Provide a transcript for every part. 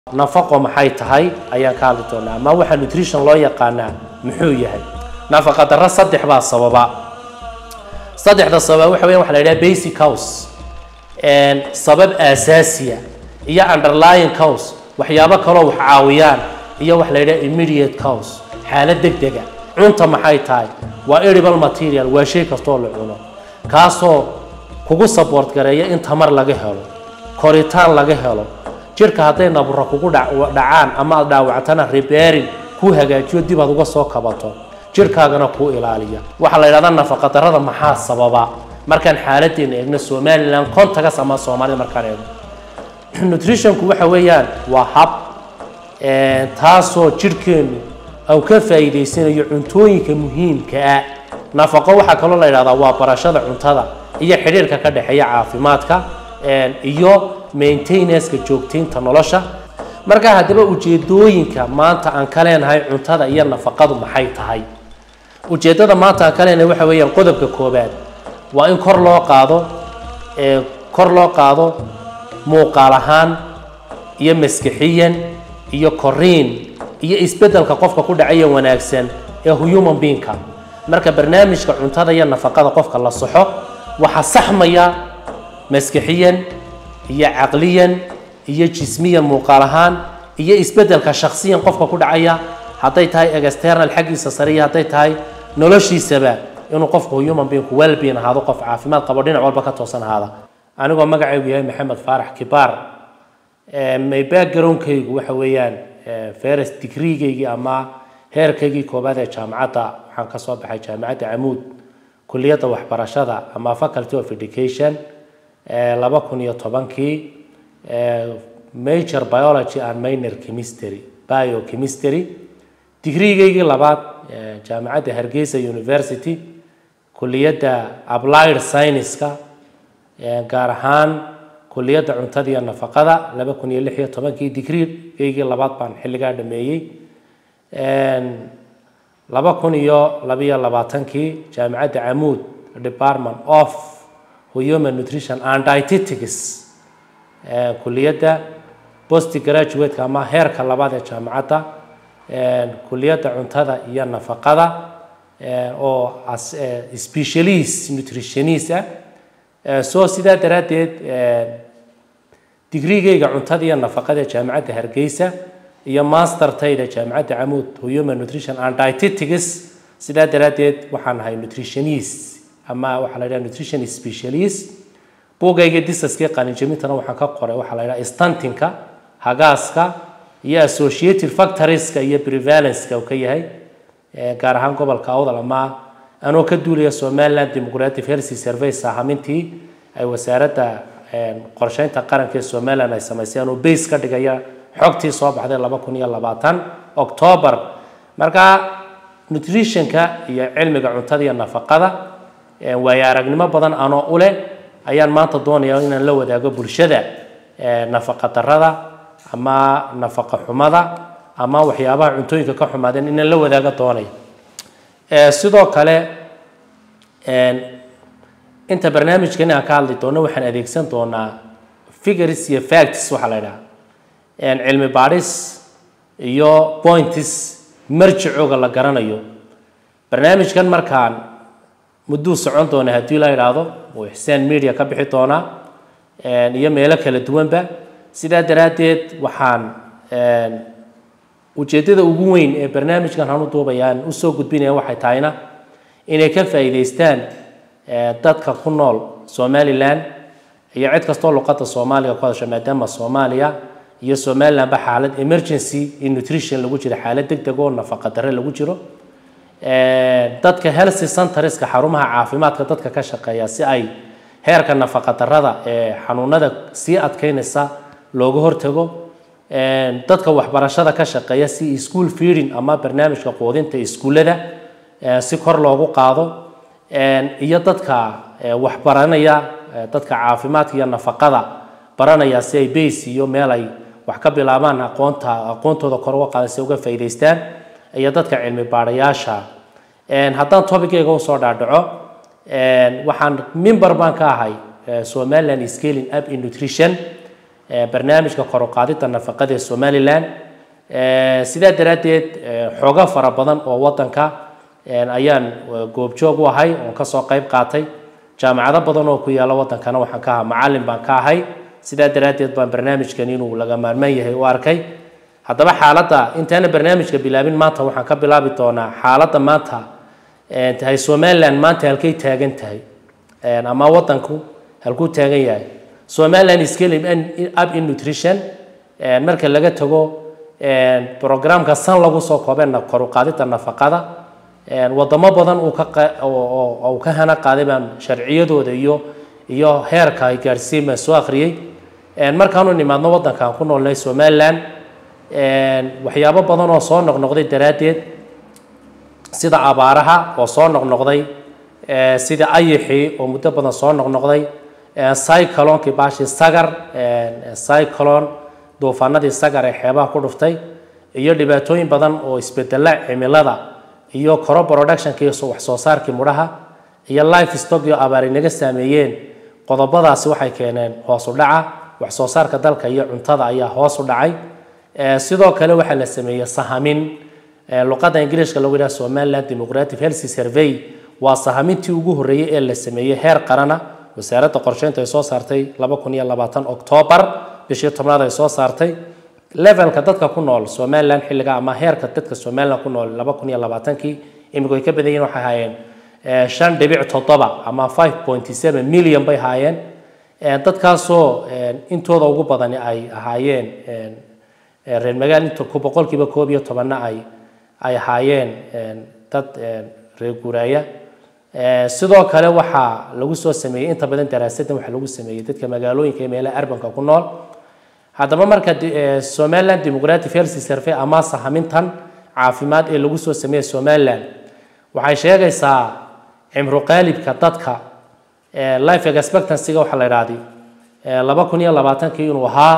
nafaqo maxay tahay ayaan ka hadli doonaa ama waxaa nutrition loo yaqaanaa muxuu yahay nafaqa darro saddex baa sababa saddexda sababa waxa weyan waxa la yidhaha basic house sabab aasaasiya iyo underlying house waxyaabo kaloo wax caawiyaan iyo wax la yidhaha immediate house xaalad degdega cunta maxay tahay waa edible material waa shay kastoo la cuno kaasoo kugu support gareeya in tamar laga helo koritaan laga helo jirka hadday nabura kugu dhacaan ama aad dhaawactana repairing kuu hagaajiyo dib aad uga soo kabato jirkaagana kuu ilaaliya waxaa la yidhahdaa nafaqadarrada maxaa sababa markaan xaaladeena eegno somalilan contagas ama soomaalida markaan eegno nutritionku waxa weeyaan waa hab taasoo jirhkeenu au ka faa'iidaysanayo cuntooyinka muhiimka ah nafaqo waxaa kaloo la yidhahdaa waa barashada cuntada iyo xidhiirka ka dhexeeya caafimaadka iyo maintenanceka joogtaynta nolosha markaa haddaba ujeedooyinka maanta aan ka leenahay cuntada iyo nafaqadu maxay tahay ujeeddada maanta aan ka leenahay waxa weeyaan qodobka koobaad waa in kor loo qaado kor loo qaado muuqaal ahaan iyo maskixiyan iyo koriin iyo isbeddelka qofka ku dhacaya wanaagsan ee human beingka marka barnaamijka cuntada iyo nafaqada qofka la saxo waxaa saxmaya maskixiyan iyo caqliyan iyo jismiyan muuqaal ahaan iyo isbeddelka shakhsiyan qofka ku dhacaya hadday tahay external xaggiisa sare iyo hadday tahay noloshiisaba inuu qofku human beingku wellbeing ahaado qof caafimaad qabo dhinac walba ka toosan ahaada anigoo magacaygu yahay maxamed faarax kibaar may backgroundkaygu waxa weeyaan first degreegaygii ama heerkaygii koobaad ee jaamacadda waxaan ka soo baxay jaamacadda camuud kuliyadda waxbarashada ama faculty of education laba kun iyo tobankii major biology and minor chemistry biochemistry digriigaygii labaad jaamacadda hargeysa university kuliyadda applied scienceska gaar ahaan kuliyadda cuntada iyo nafaqada laba kun iyo lix iyo tobankii digriigaygii labaad baan xilligaa dhameeyey laba kun iyo labiyo labaatankii jaamacadda camuud department of human nutrition and dietetics kuliyadda post graduate-ka ama heerka labaad ee jaamacadda kuliyadda cuntada iyo nafaqada oo specialist nutritionist ah so sidaa daraaddeed digriigayga cuntada iyo nafaqada ee jaamacadda hargeysa iyo mastertayda jaamacadda camuud human nutrition and dietetics sidaa daraaddeed waxaan ahay nutritionist ama waxaa la yidhaha nutrition specialist buugayga disaskii qalinjamintana waxaan ka qoray waxaa la yidhaha stantinka hagaaska iyo associated factorieska iyo prevalenceka uu ka yahay gaar ahaan gobolka awdal ama anoo ka duulaya somaliland democratic healthy survey saahamintii ay wasaaradda qorsheynta qaranka ee somaliland ay samaysay anoo base ka dhigaya xogtii soo baxday laba kun iyo labaatan october marka nutritionka iyo cilmiga cuntada iyo nafaqada waayo aragnimo badan anoo u leh ayaan maanta doonaya inaan la wadaago bulshada nafaqa darada ama nafaqa xumada ama waxyaabaha cuntooyinka ka xumaadeen inaan la wadaago doonaya sidoo kale inta barnaamijkan aan ka hadli doono waxaan adeegsan doonaa figures iyo facts waxaa la idhaha cilmi baadhis iyo points marjicooga la garanayo barnaamijkan markaan mudduu socon doona haddii la idhaahdo uu ixsaan media ka bixi doonaa iyo meelo kala duwanba sidaa daraaddeed waxaan ujeeddada ugu weyn ee barnaamijkan hanu duubayaan usoo gudbinaya waxay tahayna inay ka faa'iidaystaan dadka ku nool somalilan iyo cid kastoo luqadda soomaaliga ku hadasha maadaama soomaaliya iyo somalilandba xaalad emergency in nutrition lagu jiro xaalad deg deg oo nafaqa darre lagu jiro dadka healthy centreska xarumaha caafimaadka dadka ka shaqeeya si ay heerka nafaqa darrada ee xanuunada sii adkeynaysa looga hortago dadka waxbarashada ka shaqeeya si school feeding ama barnaamijka quudinta iskuullada si kor loogu qaado iyo dadka waxbaranaya dadka caafimaadka iyo nafaqada baranaya si ay base iyo meel ay wax ka bilaabaan aqoonta aqoontooda kor uga qaadan si uga faa'iidaystaan iyo dadka cilmi baadhayaasha haddaan tobicayga usoo dhaadhaco waxaan member baan ka ahay somaliland scaling up in nutrition barnaamijka kor u qaadidda nafaqada ee somalilan sidaa daraaddeed xoogo fara badan oo wadanka ayaan goobjoog u ahay oon kasoo qayb qaatay jaamacado badan oo ku yaala wadankana waxaan ka ahaa macalin baan ka ahay sidaa daraaddeed baan barnaamijkan inuu laga maarmaan yahay u arkay haddaba xaaladda intaana barnaamijka bilaabin maanta waxaan ka bilaabi doonaa xaaladda maanta tahay somaliland maanta halkay taagan tahay ama wadanku halkuu taagan yahay somaliland scaling up in nutrition marka laga tago programka san lagu soo koobeen kor u qaadidda nafaqada wadamo badan uu ka uu ka hana qaaday baan sharciyadooda iyo iyo heerka ay gaarsiin baan soo akhriyey markaanu nimaadno wadankaan ku noolnay somaliland waxyaabo badan oo soo noqnoqday daraaddeed sida abaaraha oo soo noqnoqday sida ayixii oo muddo badan soo noqnoqday cyclonekii baashii sagar cyclone duufaanadii sagar ee xeebaha ku dhuftay iyo dhibaatooyin badan oo isbedela cimilada iyo coro productionka iyo wax soo saarkii mudhaha iyo life stock iyo abaar inaga saameeyeen qodobadaasi waxay keeneen hoos u dhaca wax soo saarka dalka iyo cuntada ayaa hoos u dhacay sidoo kale waxaa la sameeyey sahamin luqadda ingiliishka lagu yidhaha somaliland democratic health survey waa sahamintii ugu horreeyey ee la sameeyey heer qarana wasaaradda qorsheynta ay soo saartay laba kun iyo labaatan oktoobar bishii tobnaad ay soo saartay levelka dadka ku nool somaliland xilliga ama heerka dadka somaliland ku nool laba kun iyo labaatankii iminku ay ka badan yihin waxay haayeen shan dhibic toddoba ama five point seven million bay haayeen dadkaasoo intooda ugu badani ay ahaayeen reer magaal inta ku boqolkiiba koob iyo tobanna ay ay ahaayeen dad reer guuraaya sidoo kale waxaa lagu soo sameeyey inta badan daraasaddan waxaa lagu sameeyey dadka magaalooyinka ee meelaha arbanka ku nool haddaba marka somaliland democratic health survey ama sahamintan caafimaad ee lagu soo sameeyey somaliland waxay sheegaysaa cimro qaalibka dadka life expectancy-ga waxaa la idhaahday laba kun iyo labaatankii inuu ahaa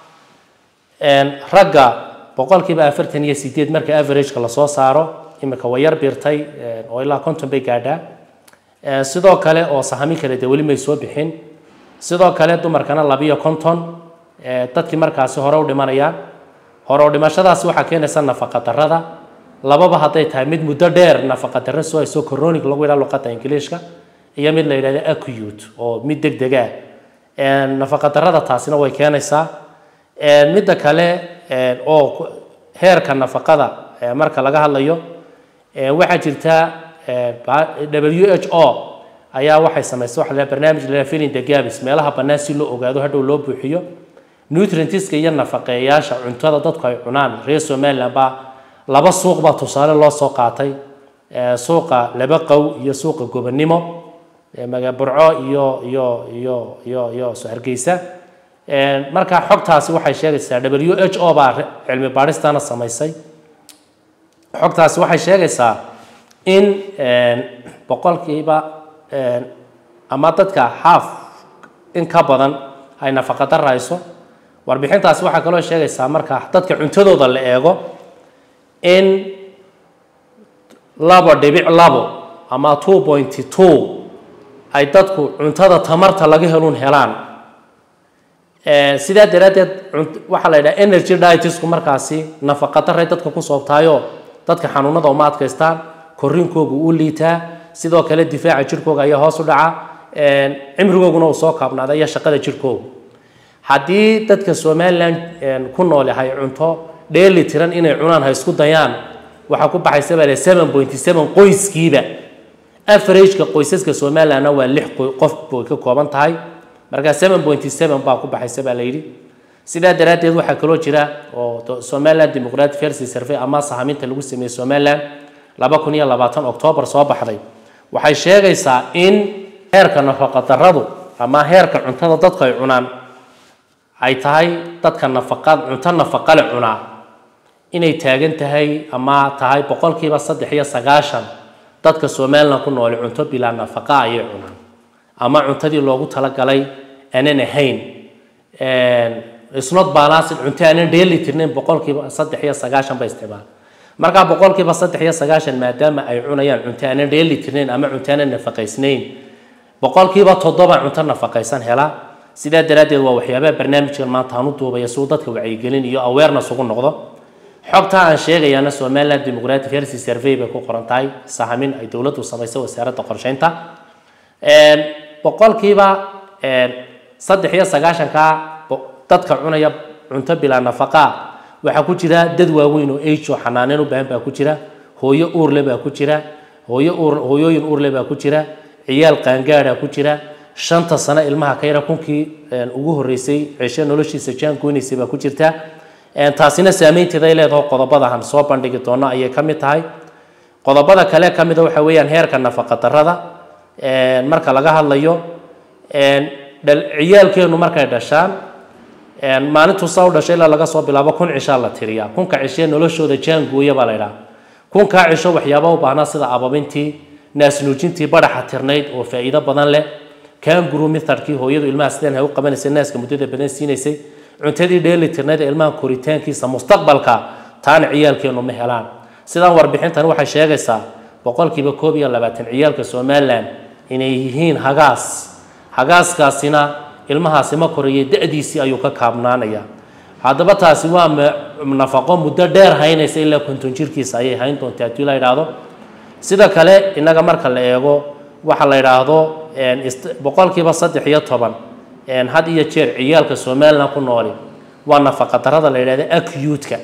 ragga boqolkiiba afartan iyo sideed marka averageka lasoo saaro imika way yar birtay oo ilaa konton bay gaadhaa sidoo kale oo sahami kale dee weli may soo bixin sidoo kale dumarkana labiyo konton dadkii markaasi hore u dhimanayaan hore u dhimashadaasi waxaa keenaysa nafaqa darrada lababa hadday tahay mid muddo dheer nafaqa darro soo hayso coronic lagu yidhaha luqadda ingiliishka iyo mid la yidhahdo acute oo mid deg deg ah nafaqa darrada taasina way keenaysaa midda kale oo heerka nafaqada marka laga hadlayo waxaa jirta w h o ayaa waxay samaysay waxa la barnaamij la filling the gaps meelaha bannaan si loo ogaado hadhow loo buuxiyo nutrientiska iyo nafaqeeyaasha cuntada dadku ay cunaan reer somaliland baa laba suuq baa tusaale loo soo qaatay suuqa laba qow iyo suuqa gobonimo maga burco iyo iyo iyo iyo iyo hargeysa marka xogtaasi waxay sheegaysaa w h o baa cilmi baadhistana samaysay xogtaasi waxay sheegaysaa in boqolkiiba ama dadka haaf in ka badan ay nafaqa darayso warbixintaasi waxaa kaloo sheegaysaa marka dadka cuntadooda la eego in labo dhibic labo ama two point two ay dadku cuntada tamarta laga helun helaan sidaa daraaddeed waxaa la yidhaha energy dietsku markaasi nafaqa daray dadka ku soobtaayo dadka xanuunada uma adkaystaan koriinkooga u liitaa sidoo kale difaaca jirkooga ayaa hoos u dhaca cimrigooguna uu soo kaabnaada iyo shaqada jirkooga haddii dadka somaliland ku nool yahay cunto dheeli tiran inay cunaan ha isku dayaan waxaa ku baxaysa baa seven point seven qoyskiiba averageka qoysaska somalilandna waa lix qof bay ka kooban tahay markaa seven point seven baa ku baxaysa baa la yidhi sidaa daraaddeed waxaa kaloo jira oo somaliland democratic health survey ama sahaminta lagu sameeyey somaliland laba kun iyo labaatan oktoobar soo baxday waxay sheegaysaa in heerka nafaqadarradu ama heerka cuntada dadku ay cunaan ay tahay dadka nafaqa cunto nafaqale cunaa inay taagan tahay ama tahay boqolkiiba saddex iyo sagaashan dadka somaliland ku noole cunto bilaa nafaqa ayay cunaan ama cuntadii loogu talagalay aanan ahayn isnot balanced cunto aanan dheeli tirnayn boqolkiiba saddex iyo sagaashan bay isticmaal markaa boqolkiiba saddex iyo sagaashan maadaama ay cunayaan cunto aanan dheeli tirnayn ama cunto aanan nafaqaysnayn boqolkiiba toddoba cunto nafaqaysan hela sidaa daraaddeed waa waxyaabaha barnaamijkan maanta aan u duubaya si uu dadka wacyigelin iyo awareness ugu noqdo xogta aan sheegayaana somaliland democratic health survey bay ku qoran tahay sahamin ay dowladdu samaysay wasaaradda qorsheynta boqolkiiba saddex iyo sagaashanka dadka cunaya cunto bilaa nafaqa waxaa ku jira dad waaweyn oo age oo xanaaneyn u baahan baa ku jira hooyo uurle baa ku jira hooyo uur hooyooyin uurle baa ku jira ciyaal qaangaadha ku jira shanta sano ilmaha ka yara kunkii ugu horreysay ceshe noloshiisa jaan goynaysay baa ku jirta taasina saameynteeda ay leedaho qodobadahan soo bandhigi doono ayay ka mid tahay qodobada kale ka mida waxa weeyaan heerka nafaqa darrada marka laga hadlayo ciyaalkeenu markay dhashaan maalintuu saa u dhashay ilaa laga soo bilaabo kun cishaa la tiriyaa kunka cishee noloshooda jaan gooya baa la idhaha kunkaa cisho waxyaaba u baahnaa sida ababintii naasnuujintii badhaxa tirnayd oo faa'iido badan leh kanguru methodkii hooyadu ilmaha sideen hay u qabanaysay naaska muddada badan siinaysay cuntadii dheeli tirnayd ee ilmaha koritaankiisa mustaqbalka taana ciyaalkeenu ma helaan sidaan warbixintan waxay sheegaysaa boqolkiiba koob iyo labaatan ciyaalka somalilan inay yihiin hagaas hagaaskaasina ilmahaasi ma korayay da-diisii ayuu ka kaabnaanaya haddaba taasi waa nafaqo muddo dheer haynaysa ilaa konton jirkiisa ayay hayn doonta haddii la yidhaahdo sida kale innaga marka la eego waxa la yidhaahdo boqolkiiba saddex iyo toban had iyo jeer ciyaalka somalilan ku nooli waa nafaqa darada la yidhahda acute-ka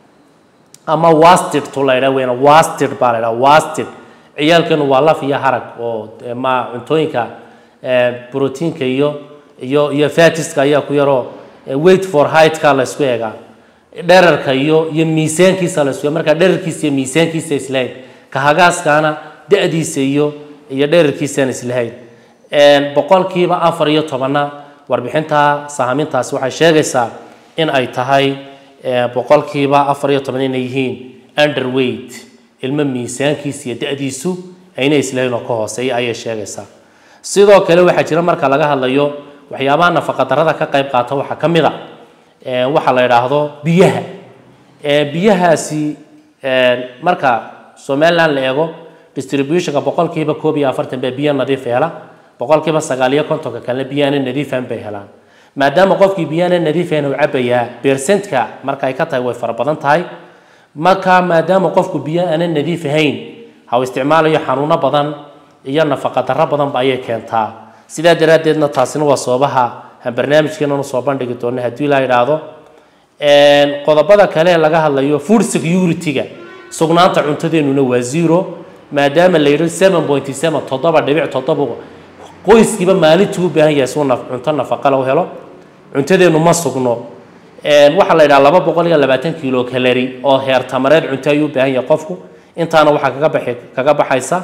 ama wasted to la yidhahdo weyna wasted baa la yidhahda wasted ciyaalkeenu waa laf iyo harag oo ma cuntooyinka brotiinka iyo iyo iyo fatiska ayaa ku yaroo wait for heightka la isku eegaa dherarka iyo iyo miisaankiisa la isku eega marka dherarkiisa iyo miisaankiisa islahayn ka hagaaskaana da-diisa iyo iyo dherarkiisaan islahayn boqolkiiba afar iyo tobanna warbixinta sahamintaasi waxay sheegaysaa in ay tahay boqolkiiba afar iyo toban inay yihiin underweight ilmo miisaankiisa iyo da-diisu ayna islahayn oo ka hooseeya ayay sheegaysaa sidoo kale waxaa jira marka laga hadlayo waxyaabaha nafaqa darada ka qayb qaata waxaa ka mid a waxa la yidhaahdo biyaha biyahaasi marka somaliland la eego distributionka boqolkiiba koob iyo afartan baa biyo nadiif hela boqolkiiba sagaal iyo kontonka kalena biyaana nadiifan bay helaan maadaama qofkii biyaana nadiifan uu cabayaa beersentka marka ay ka tahay way fara badan tahay marka maadaama qofku biyo aanan nadiif ahayn ha uu isticmaalayo xanuuno badan iyo nafaqa darro badanba ayay keentaa sidaa daraaddeedna taasina waa sababaha aan barnaamijkeenan usoo bandhigi doono haddii la yidhaahdo qodobada kale ee laga hadlayo food security-ga sugnaanta cuntadeenuna waa zero maadaama la yidhi seven point seven toddoba dhibic toddoba qoyskiiba maalintuu u baahan yahay suu cunto nafaqa lagu helo cuntadeenu ma sugno waxaa la yidhaha laba boqol iyo labaatan kilo kalari oo heer tamareed cunto ayuu u baahan yahay qofku intaana waxaa kaga baxi kaga baxaysa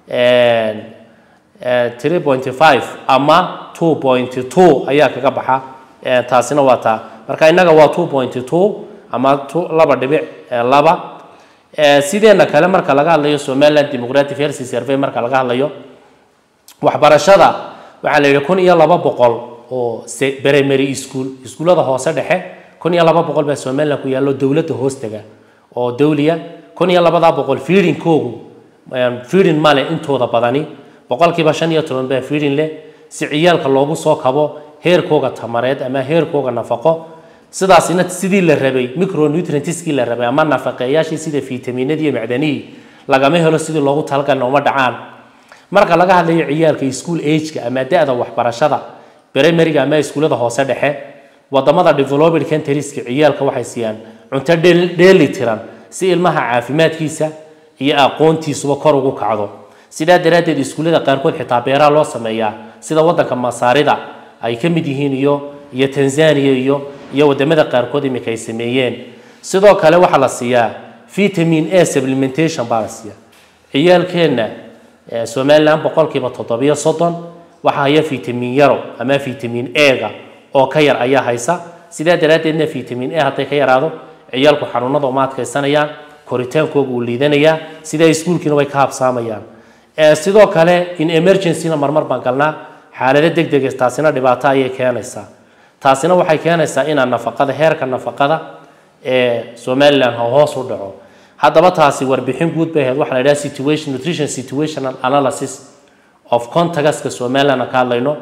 three point five ama two point two ayaa kaga baxa taasina waa taa marka innaga waa two point two ama two laba dhibic laba sideena kale marka laga hadlayo somaliland democratic health survey marka laga hadlayo waxbarashada waxaa la yidhi kun iyo laba boqol oo primary school iskuullada hoose dhexe kun iyo laba boqol baa somaliland ku yaallo dowladda hoostaga oo dawliya kun iyo labadaa boqol fiidinkoogu fiidin male intooda badani boqolkiiba shan iyo toban baa fiidin leh si ciyaalka loogu soo kabo heerkooga tamareed ama heerkooga nafaqo sidaasina sidii la rabay micronutrientskii la rabay ama nafaqeeyaashii sida fitaminadii iyo macdanihii lagama helo sidii loogu talagalna uma dhacaan marka laga hadlayo ciyaalka school ageka ama da-da waxbarashada primaryga ama iskuullada hoose dhexe wadamada developed countrieska ciyaalka waxay siiyaan cunto dheeli tiran si ilmaha caafimaadkiisa iyo aqoontiisuba kor ugu kacdo sidaa daraaddeed iskuullada qaarkood xitaa beeraha loo sameeyaa sida wadanka masaarida ay ka mid yihiin iyo iyo tanzania iyo iyo wadamada qaarkood iminka ay sameeyeen sidoo kale waxaa la siiyaa vitamin a supplementation baa la siiyaa ciyaalkeenna somaliland boqolkiiba toddobiyo soddon waxaa haya vitamin yaro ama vitamin a-ga oo ka yar ayaa haysa sidaa daraaddeedna vitamin a hadday ka yaraado ciyaalku xanuunada uma adkaysanayaan koritaankooga uu liidanayaa sidaa iskuulkiina way ka habsaamayaan sidoo kale in emergencyna marmar baan galnaa xaalado deg deg taasina dhibaato ayay keenaysaa taasina waxay keenaysaa inaan nafaqada heerka nafaqada ee somaliland hoos u dhaco haddaba taasi warbixin guud bay ahayd waxaa la yidhaha situation nutrition situational analysis of contagaska somaliland aan ka hadlayno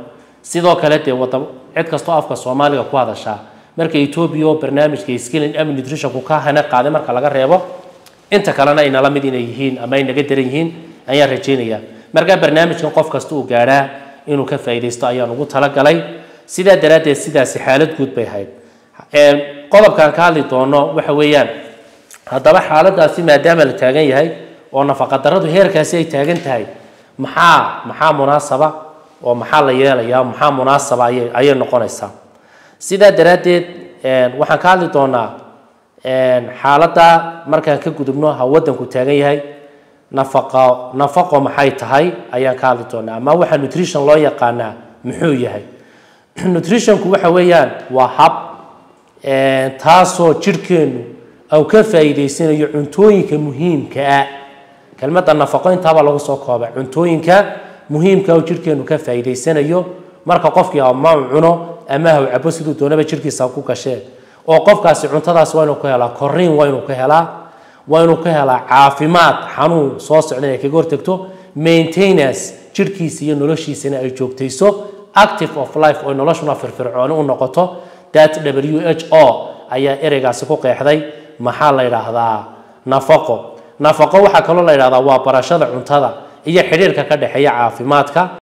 sidoo kale dee wada cid kastoo afka soomaaliga ku hadashaa marka etoobiya oo barnaamijka skilling and nutritionku ka hana qaaday marka laga reebo inta kalena ay nala mid inay yihiin ama ay naga daran yihiin ayaan rajaynayaa markaa barnaamijkan qof kasta uu gaadhaa inuu ka faa'iidaysto ayaan ugu talagalay sidaa daraaddeed sidaasi xaalad guud bay ahayd qodobkaan ka hadli doono waxa weeyaan haddaba xaaladaasi maadaama la taagan yahay oo nafaqadarradu heerkaasi ay taagan tahay maxaa maxaa munaasaba oo maxaa la yeelayaa maxaa munaasaba ayay ayay noqonaysaa sidaa daraaddeed waxaan ka hadli doonaa xaaladda markaan ka gudubno ha waddanku taagan yahay nafaqo nafaqo maxay tahay ayaan ka hadli doonaa ama waxaa nutrition loo yaqaanaa muxuu yahay nutritionku waxa weeyaan waa hab taasoo jidhkeennu au ka faa'iidaysanayo cuntooyinka muhiimka ah kelmadda nafaqo intaabaa lagu soo koobay cuntooyinka muhiimka oo jidhkeennu ka faa'iidaysanayo marka qofkii ama uu cuno ama ha u cabo siduu doonaba jidhkiisa ku gashee oo qofkaasi cuntadaas waa inuu ka helaa korriin waa inuu ka helaa waa inuu ka helaa caafimaad xanuun soo socda inay kaga hortagto maintenance jidhkiisa iyo noloshiisana ay joogtayso active of life oo noloshuna firfircooni u noqoto that w h o ayaa ereygaasi ku qeexday maxaa la yidhaahdaa nafaqo nafaqo waxaa kaloo la yidhahdaa waa barashada cuntada iyo xidhiirka ka dhexeeya caafimaadka